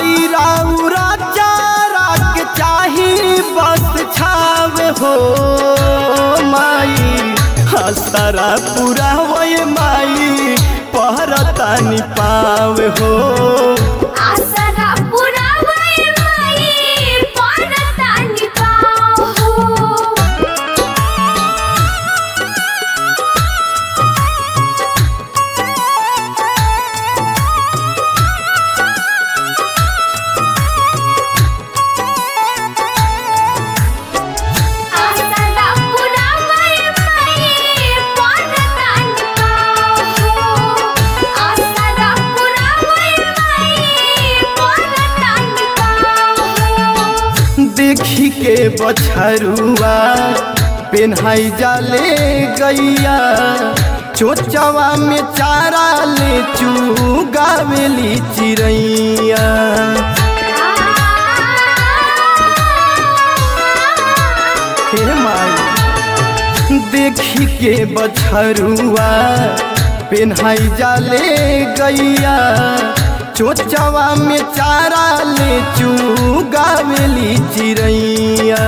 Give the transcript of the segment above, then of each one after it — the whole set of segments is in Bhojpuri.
माई राउरा चारा के चाही बस छावे हो माई हसरा पूरा वही माई पहरतानी पावे हो आसरा पुरावय माई परतानि पाहो आसरा पुरावय माई परतानि पाहो आसरा पुरावय माई परतानि पाहो देखी के बछरुआ पेन्हाई जाले गैया चोचवा में चारा ले चुगावेली चिड़ैया हे माई देखी के बछरुआ पेन्हाई जाले गैया चोचवा में चारा ले चुगावेली चिड़ैया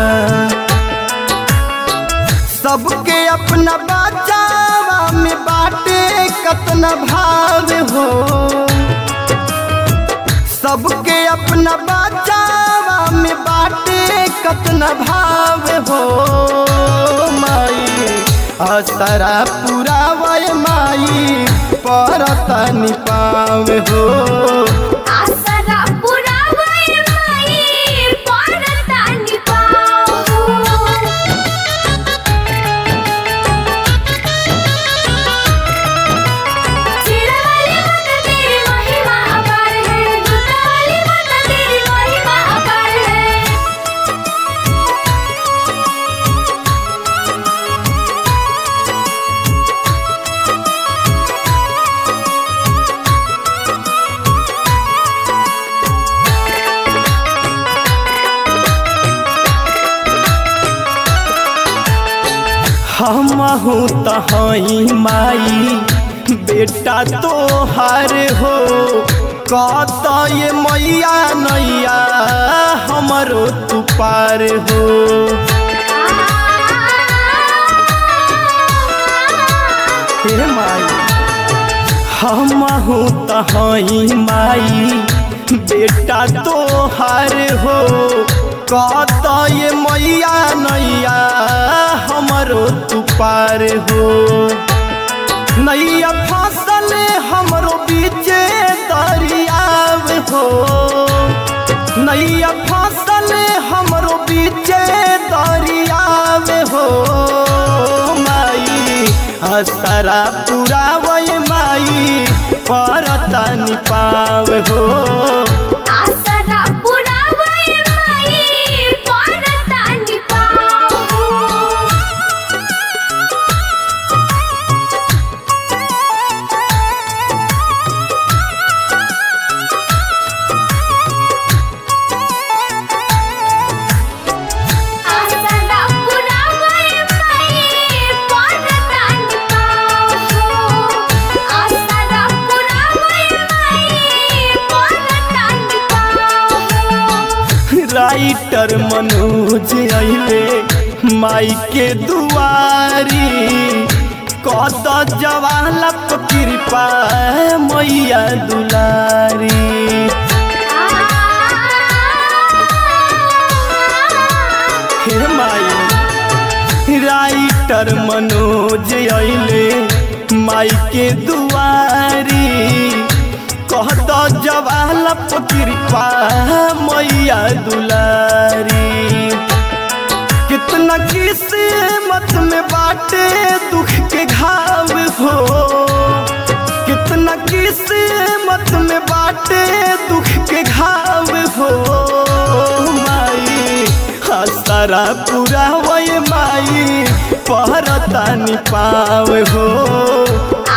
सबके अपना बचावा में बाटे कतना भाव हो सबके अपना बचावा में बाटे कतना भाव हो माई असरा पूरा वय माई परतनी पावे हो आसरा पुरावय माई परतानि पाहो चिरवाली माता तेरी महिमा अपार है दूतावाली माता तेरी महिमा अपार है हम हूँ तहाई माई बेटा तो हार हो कत ये मैया नैया हमरो तू पार हो हे माई हम हूँ तहाई माई बेटा तो हार हो कत ये मैया नैया हमरो तू पार हो नैया फसल हमरो बीचे दरियाव हो नैया फसल हमरो बीचे दरियाव हो माई हसरा पूरा वही माई परतनी पाव हो आसरा पुरावय माई परतानि पाहो आसरा पुरावय माई परतानि पाहो आसरा पुरावय माई परतानि पाहो राइटर मनोज अइले माई के दुआरी कद जवालप कृपा मैया दुलारी हे माई राइटर मनोज अइले माई के दुआरी कहत जवालप कृपा मैया दुलारी कितना किस्मत में बाटे दुख के घाव हो कितना किस्मत में बाटे दुख के घाव हो माई हसरा पूरा वही माई पहरतानी पाव हो